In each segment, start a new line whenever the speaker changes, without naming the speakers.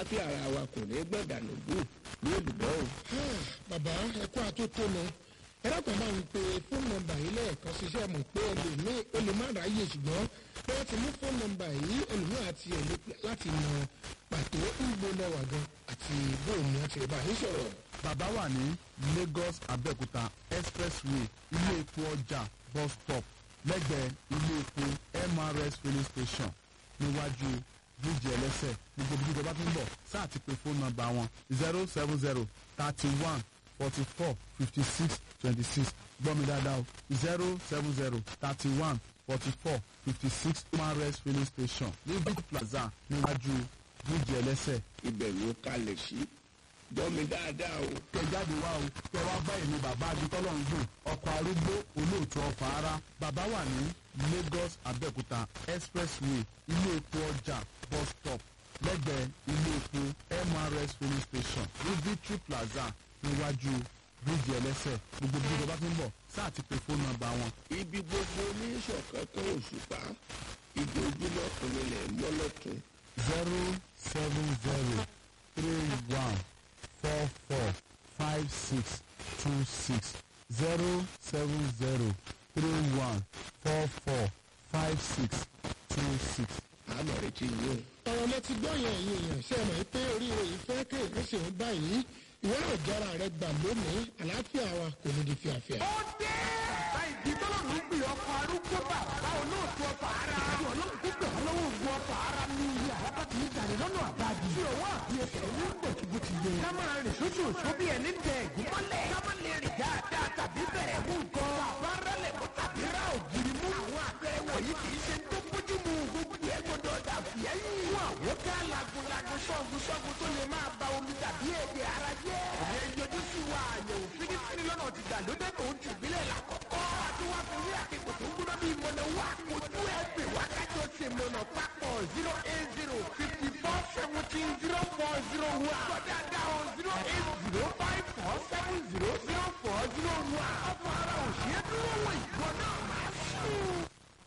àlàáfíà ara wa kò ní gbọ̀dànù bù ní olùbọ́ o.
bàbá ẹkú àtótónu ẹlẹ́kùn máa ń pe fóònù nọ́mbà yìí lẹ́ẹ̀kan ṣiṣẹ́ mọ̀ pé ẹlòmíì ó lè má ráyè ṣùgbọ́n pé wọ́n ti mú fóònù nọ́mbà yìí ẹlòmíì àti ẹ̀lẹ́ láti mọ pàtó ìgbó lẹ́wà gan àti bóòmù àti ìbá yìí sọ̀rọ̀.
bàbá wà ní lagos abẹ́òkúta expressway ilé epo ọjà bus stop lẹ́gbẹ̀ẹ́ ilé epo mrs filling station níwájú bíríìjì ẹlẹ́sẹ̀ gbogbo ibi ìjọba tó ń bọ̀ sáà ti pe fóònù nọ́mbà wọn zero seven zero thirty one forty four fifty six twenty six gbọ́ mi dáadáa o zero seven zero thirty one forty four fifty six mrs filling station ní big plaza níwájú bíríìjì ẹlẹ́sẹ̀
ibẹ̀ ló kalẹ̀ sí gbọ́ mi dáadáa o.
kẹ jáde wá o kẹ wá bá èmi bàbá adútọ́lọ́ ń gbò ọkọ̀ arúgbó olóòtú ọkọ̀ ara bàbá wà ní lagos abẹ́òkúta expressway ilé epo ọjà bus stop lẹ́gbẹ̀ẹ́ ilé epo mrs filling station ní victory plaza níwájú bíríìjì ẹlẹ́sẹ̀ gbogbo bí ìjọba tó ń bọ̀ sáà ti pe fóònù nọ́mbà wọn
ibi gbogbo oníṣọ̀kan kan òṣùpá ìdí ojúmọ́ ìpínlẹ̀ mọ́lọ́tún
zero seven zero three one four four five six two six zero seven zero three one four four five six two six.
àmọ̀ retí yìí o.
ọ̀rọ̀ lẹ ti gbọ́ yẹn ẹ̀yin èèyàn ṣe é mọ̀ pé oríire yìí fẹ́ kéèké ṣe ń báyìí ìwé àjọra rẹ gbà lónìí àlàáfíà wa kò ní di fíafíà.
ó dé. bàbá ìdí tọ́lọ́run ń pè ọkọ̀ arúgbó bàbá olóòtú ọkọ̀ ara. ọlọ́run tó gbà wọ́n lọ́wọ́ ogun ọkọ̀ ara ní ilé àlábà tí ń jalè lọ́nà àbájú. tí òwò àbí ẹsẹ̀ ní bòtìbòtì yẹ. ká máa rìn sóṣù òṣù bí ẹni tẹ ẹ̀gún mọ́lẹ̀. ká má lè rìn dáadáa tàbí bẹ̀rẹ̀ mú nǹkan. bàbá rálẹ̀ mú tàbí rá ògiri mú. àwọn àpẹẹrẹ wọ̀nyí kì í ṣe tó bójú mu gbogbo ẹ̀ gbọdọ̀ dà fìyẹ́yìn. fún àwọn ká lagunlagun ṣọ́gun ṣọ́gun tó lè máa ba omi tàbí èdè ara jẹ́. ẹ yọjú sí wa àyẹ̀wò fínífíní lọ́nà ti gbàlódé tó ń tì bílẹ̀ lákọ̀ọ́kọ́. àti wá fi wí àkẹ́kọ̀ọ́ tó ń gbóná bíi mọ̀nà wá. ojú ẹ pè wá kájọ ṣe mọ̀nà papọ̀ zero eight zero fifty four seventeen zero four zero one. kọ́dà dáhùn zero eight zero five four seven zero zero four zero one. ọmọ ara ò ṣe é dúró wọ ìgbọ́ náà máa sùn.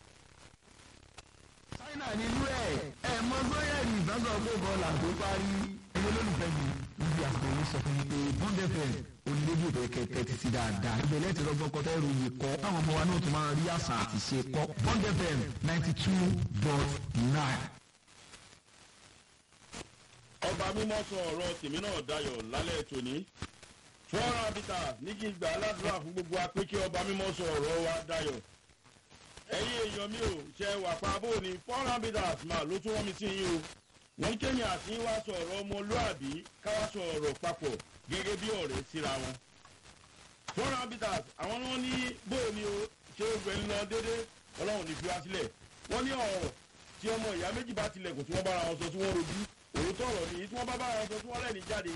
china nínú ẹ ẹ mọ sọyẹrì ìfẹsọ pé bọọlù àti parí ẹgbẹ olólùfẹ́ mi níbi àpò yìí sọ fún mi pé bond fm onídébí ìbẹ̀rẹ̀ kẹ̀kẹ́ ti ti dáadáa ibẹ̀ lẹ́tì lọ́gbọ́n kọ́tẹ́ ìròyìn kọ́ táwọn ọmọ wa náà tún máa rí àṣà àti ṣe kọ́ bond fm ninety two dot nine.
ọba mímọ́ sọ ọ̀rọ̀ tèmi náà dayọ̀ lálẹ́ tòní fọ́nrán abita ní kí n gbà aládùúrà fún gbogbo wa pé kí ọba mímọ́ sọ ọ̀rọ̀ wa dayọ̀ ẹ̀yin èèyàn mi ò ṣe wà pa bó ni fọ́nrán abita mà ló tún wọ́n mi sí yín o wọ́n kéèyàn àti wá sọ ọ̀rọ̀ ọmọlúàbí káwá sọ ọ̀rọ̀ papọ̀ gẹ́gẹ́ bí ọ̀rẹ́ síra wọn fọ́nrán abita àwọn wọn ní bó ni o ṣe ogun ẹni lọ déédéé ọlọ́run ní fi wá sílẹ̀ wọ́n ní ọ̀rọ̀ tí ọmọ ìyá méjì bá tilẹ̀kùn tí wọ́n bára wọn sọ tí wọ́n rojú òótọ́ ọ̀rọ̀ nìyí tí wọ́n bá bára wọn sọ tí wọ́n lẹ́ni jáde